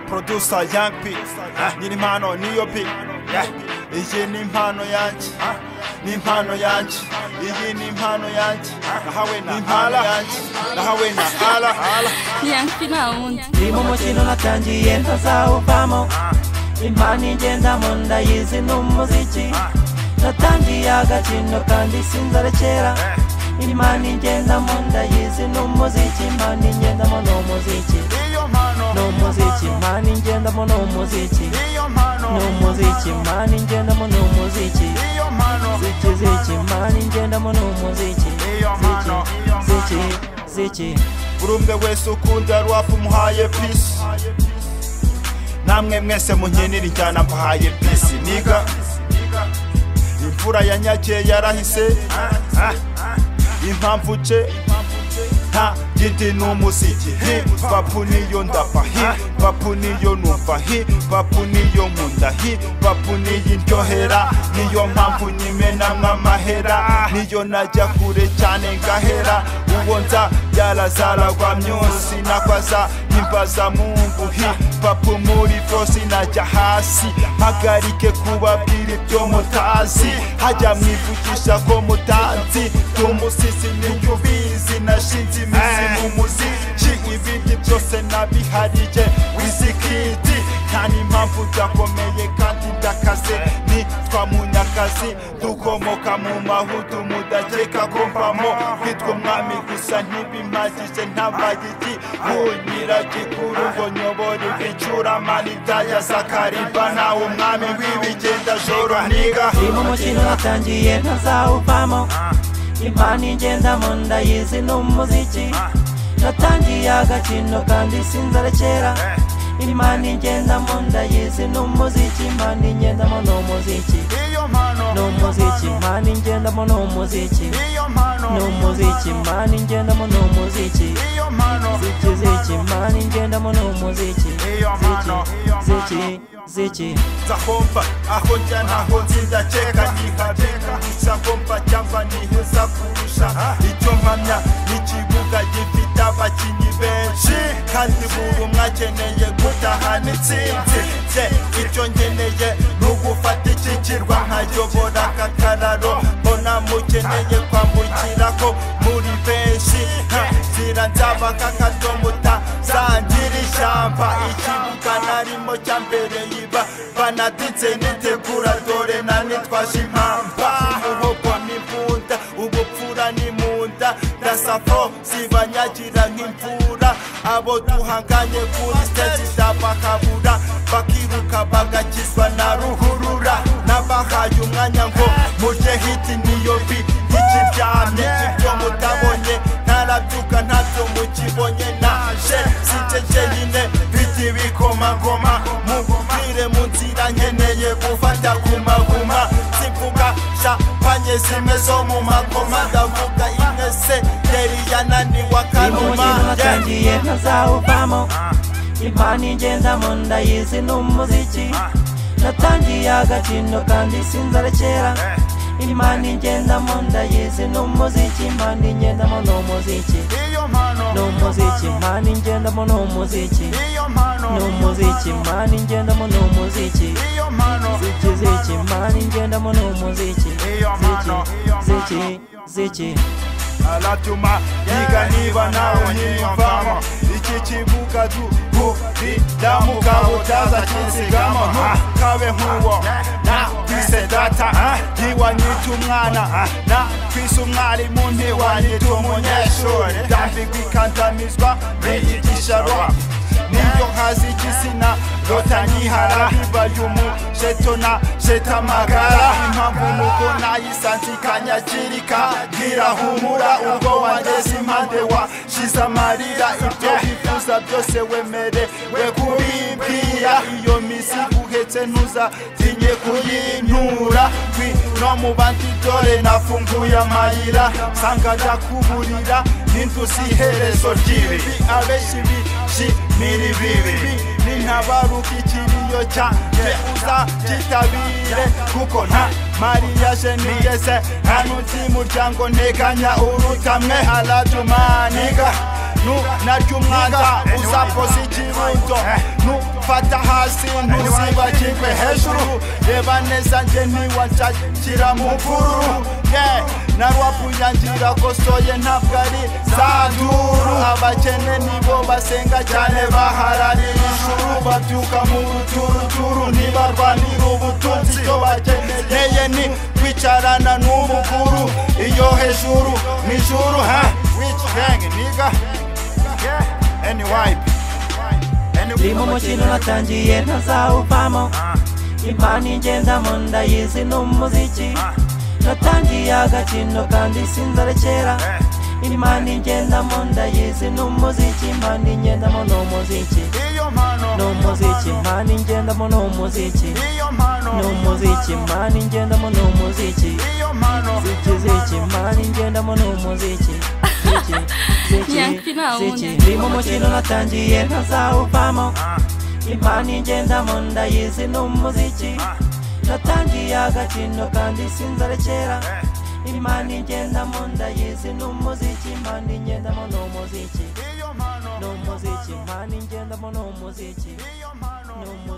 producer Young P nyiri impano niyo P iyi ni impano yanjye ni impano yanjye iyi ni impano yanjye nahawe na impala yanjye nahawe na ala yanjye nta wundi ndi mu mukino natangiye ntazawuvamo impano igendamo ndayizi ni umuziki natangiye agakino kandi sinzarekera impano igendamo ndayizi ni umuziki impano igendamo ni umuziki niyo mpano ni umuziki impano igendamo ni umuziki niyo mpano ni umuziki impano igendamo ni umuziki niyo mpano ziki ziki impano igendamo ni umuziki Niyo mpano. ziki ziki ziki buri umwe wese ukunda rwafu umuhaye pisi namwe mwese munkinira injyana mbahaye pisi niga imvura ya nyakeye yarahise Ah, impamvu ce nta giti ni umuziki hi papu niyo ndapa hi papu niyo numva hi papu niyo nkunda hi papu niyo ndyohera niyo mpamvu nyimenamwe amahera niyo najya kure cyane ngahera uwo nza byarazaragwa myonsi nakwaza imbaza mungu hi papu muri fosi najya hasi mpagarike kubabwira ibyo mutazi hajya mwivugisha ko mutanzi tumusisi niyo ubizi nashinze imizi mu muziki ibindi byose nabiharije wizikiti nta n'impamvu byakomeye kandi ndakaze nitwa munyakazi dukomoka mu mahutu mudakeka ko mbamo kwitwa umwami gusa ntibimazije ntabaye iki nk'unyiragikuru ngo nyobora ibicuramani ndaya zakariba nawe umwami w'ibigenda joro ntiga ndi mu mukino natangiye ntazawuvamo impano igendamo ndayizi ni umuziki natangiye agakino kandi sinzarekera impano igendamo ndayizi ni umuziki impano igendamo ni umuziki iyo mpano ni umuziki impano igendamo ni umuziki iyo mpano ni umuziki impano igendamo ni umuziki iyo mpano ziki ziki impano igendamo ni umuziki Iyo mpano, iyo ziki mpano. ziki nzahomba aho njya ntaho nzi ndakeka ntihabeka nzahomba cyangwa niheza kurusha icyo mpamya n'ikibuga gifite abakinnyi benshi kandi buri umwe akeneye gutahana intsinzi nze icyo nkeneye ni ugufata iki kirwa nkayobora aka kararo mbona mukeneye kwambukira ko muri benshi Ha, nzira nzaba k'akadomo utazangira ishyamba ikibuga narimo cya mbere yiba banaditse nitegura dore na nitwaje impamba umuhogo n'imbunda ubupfura n'imunda ndasafo zibanyagira nk'imvura abo duhanganye kuri stage ndabakabura bakiruka bagakizwa na ruhurura n'abahaye umwanya ngo murye hiti niyo bi ntikiryamye ibyo mutabonye ntarabyuka ntabyo mukibonye naje sinjeje nyine biti bikomagoma mubwire mu nzira nkeneye gufata gumaguma simvuga shapanye zimwe zo mu magoma ndavuga imwe se yari yananiwe Ndi mu akanuma mukino Yeah. natangiye ntazawuvamo impano igendamo ndayizi ni umuziki natangiye agakino kandi sinzarekera impano igendamo ndayizi ni umuziki impano igendamo ni umuziki iyo mpano ni umuziki impano igendamo ni umuziki iyo mpano ni umuziki impano igendamo ni umuziki iyo mpano ziki ziki impano igendamo ni umuziki Iyo mpano, ziki iyo ziki ziki aratuma yiga niba nawe ntiyumvamo iki kibuga duhuriramu kabutaza kinsigamo kabe nk'uwo na twise data ntiwanyita umwana na twise umwarimu ntiwanyita umunyeshuri ndambigwa ikandamizwa mbiyigisha rwa niyo nkazi igitsina lota nyihara bibaye umusheto na sheta amagara impamvu nuko nayisanze ikanyakirika ntirahumura ubwo wageze impande washize amarira ibyo wifuza byose wemerewe kubimbwira iyo misi uhetse ntuzatinye kuyintura twi no mu bandi dore nafunguye amayira nsanga ajya kuburira n'intuzi iherezo ry'ibi abenshi bishimira ibibi nintabaruka ikiriyo cyanjye uzakitabire kuko nta mariyaje nigeze nta n'undi muryango nteganya urutamwe aradumaniga nu naryo umwanda uzakoza ikirundo nu mfata hasi ntuzibagirwe hejuru reba neza njye ntiwanshakira mu mvururu ye narwapunyangira kosoye ntabwo ari zaduru abakene nibo basenga cyane bahararira ijuru babyuka mu ruturuturu ntibarwanira ubutunzi icyo bakeneye ni kwicarana n'umukuru iyo hejuru nijuru ha wici henge niga eniwayipi ndi mu mukino natangiye ntazawuvamo impano ingendamo ndayizi ni umuziki natangiye agakino kandi sinzarekera impano ingendamo ndayizi ni umuziki impano ingendamo ni umuziki iyo mpano ni umuziki impano ingendamo ni umuziki iyo mpano ni umuziki impano ingendamo ni umuziki iyo mpano ziki ziki impano ingendamo ni umuziki ziki ziki Nyankina ziki wundi. ndi mu mukino natangiye ntazawuvamo impano ingendamo ndayizi ni umuziki natangiye agakino kandi sinzarekera impano ingendamo ndayizi ni umuziki impano ingendamo ni umuziki iyo mpano ni umuziki impano ingendamo ni umuziki iyo mpano ni umuziki